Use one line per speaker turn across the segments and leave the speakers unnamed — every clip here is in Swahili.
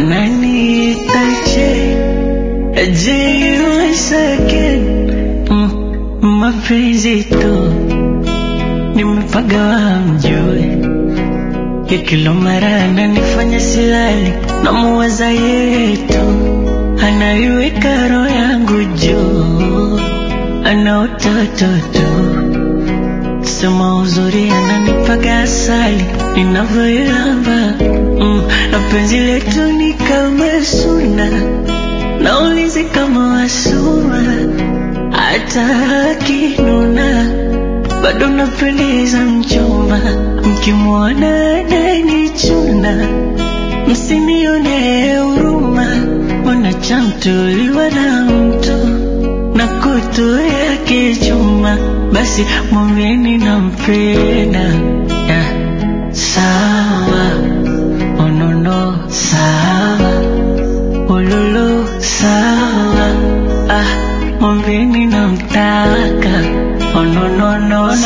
wananiitaje je wasake mm, mapenzi tu nimepagawa mjue ya kila mara ananifanya silali na muwaza yetu anaiweka roho yangu juu ana utoto tu sema uzuri ananipaga asali ninavyoilamba mm, na penzi letu ni kama suna naulizi kama wasuma hata akinuna bado napendeza mchumba mkimwona ananichuna msinione huruma wanachamtuliwa na mtu na kutu yake chuma basi mwambieni nampenda yeah. sawa onono sawa ululu sawa ah, mwambieni namtaka onononono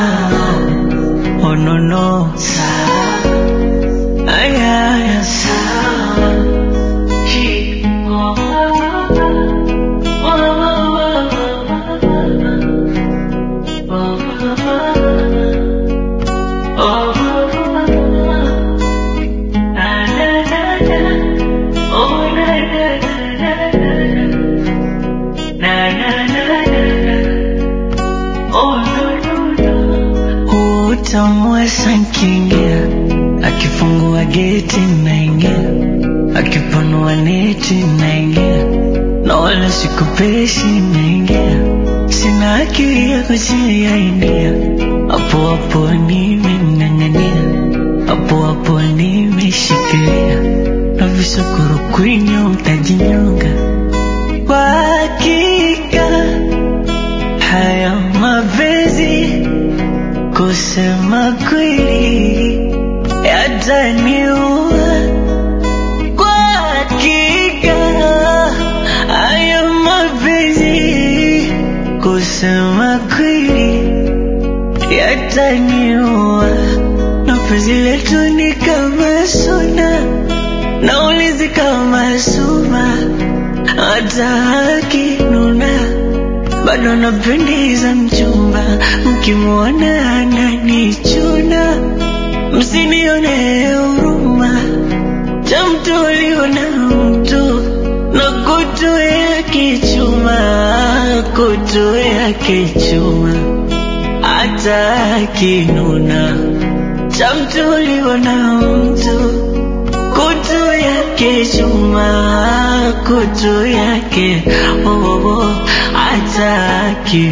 onono sawa ayaya sawa Chi- oh, oh, oh, oh, na, na, na, na. Oh, na, na, na, na, na, na, na, na, na. Oh, no, no, no. Utamu sankingia akifungua geti naingia akipanua neti naingia na wala sikupeshi naingia sina akili ya kujiainia hapo hapo nimeng'ang'ania hapo hapo nimeshikilia na visokoro kwinyo mtajinyonga kwa hakika haya mapenzi kusema kweli yataniua kwa hakika haya mapenzi kusema kweli yataniua na penzi letu ni kama suna naulizi kama suma hata akinuna bado napendeza mchumba mkimwona ananichuna msinione huruma chamtoliwa na mtu na kutu yake chuma kutu yake chuma hata akinuna chamtoliwa na mtu kutu yake chuma kutu yake oh, oh, oh, ataki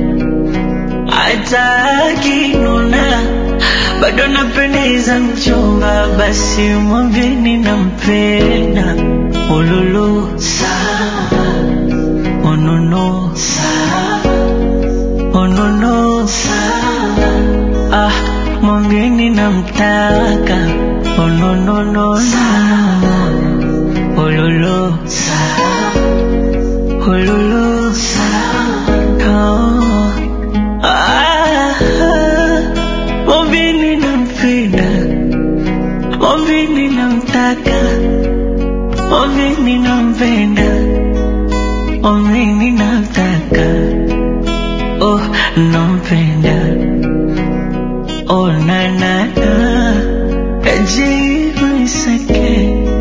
ataki nuna bado napendeza mchumba basi mwambini nampenda ululu sawa onono sawa onono sawa ah mwambini namtaka ononono sawa ululu sawa ululu sawa oh. ah, mwambini nampenda mwambini namtaka mwambini nampenda mwambini namtaka oh nampenda oh na na na jibu nisake